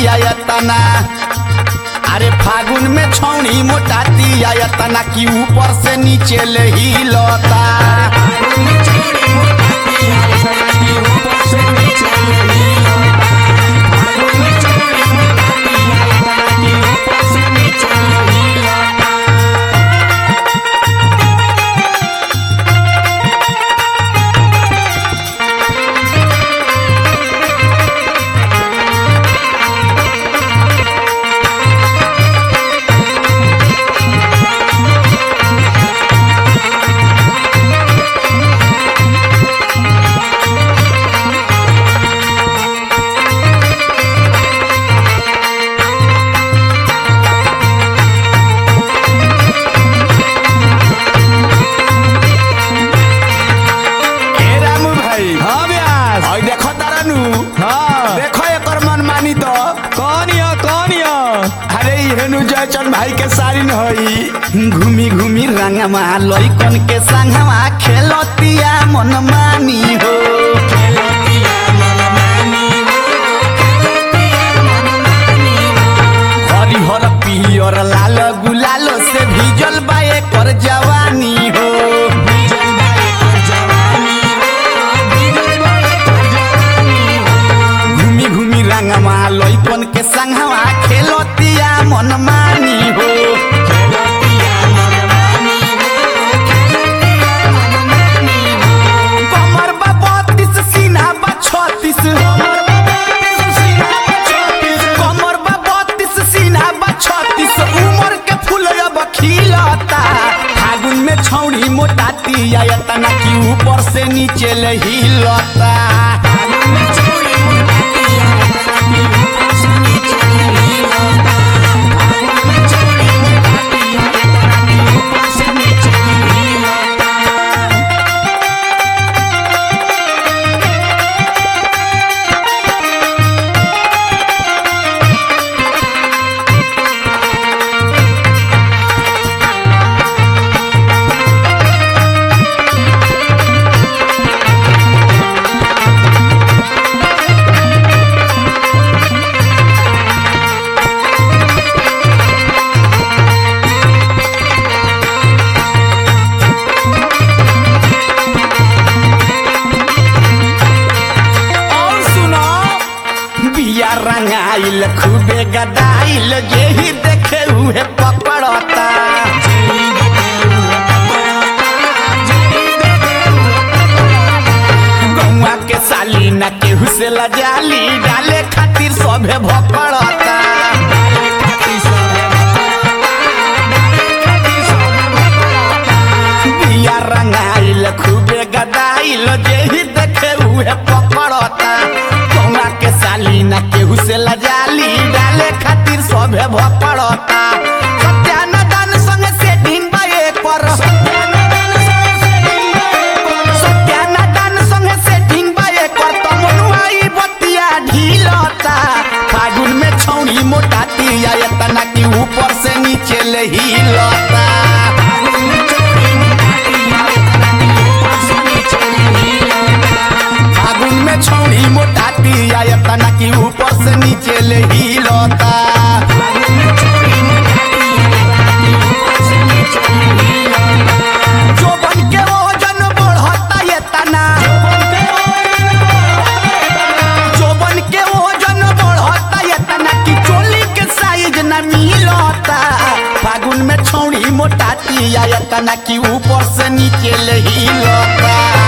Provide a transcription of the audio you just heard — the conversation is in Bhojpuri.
आयतना अरे फागुन में छौनी मोटाती आयतना की ऊपर से नीचे ले ही लता ए रामू भाई हाँ व्यास और देखो तारानू हाँ देखो एकर मन मानी तो कौन या कौन या अरे हेनु जयचंद भाई के सारी न हई घूमी घूमी रंगमा लइकन के संगमा खेलतिया मन मानी हो हरिहर पियर लाल गुलाल से भीजल बा एकर जवानी हो घूमी घूमी रंगमा लइकन के संगवा खेलतिया मन मानी हो कमर बा बत्तीस सीना बा छत्तीस कमर बा बत्तीस सीना बा छत्तीस उमर के फूल अब खिलता फागुन में छौड़ी मोटाती आयतना की ऊपर से नीचे ले हिलता और सुनो बिया रंगाइल खूबे गदाइल जेही देखे उहे पकड़ता गौवा के साली न केहू से लजाली डाले खातिर सभे भकड़ता बिया रंगाइल खूबे गदाइल जेही देखे उहे पकड़ता कौना के साली ना केहू से लजाली डाले खातिर सभे भकड़ता सत्यानदान संग सेटिंग बा एकर सत्यानदान संग सेटिंग बा एकर त मनुआई बतिया ढीलता फागुन में छौड़ी मोटाती आयतना की ऊपर से नीचे ले हिलता फागुन में छौड़ी मोटाती आयतना की ऊपर से नीचे ले हिलता जोबन के वजन बढ़ता ये तना जोबन के वजन बढ़ता ये तना की चोली के साइज न मिलता फागुन में छौड़ी मोटाती आयतना की ऊपर से नीचे ले हिलता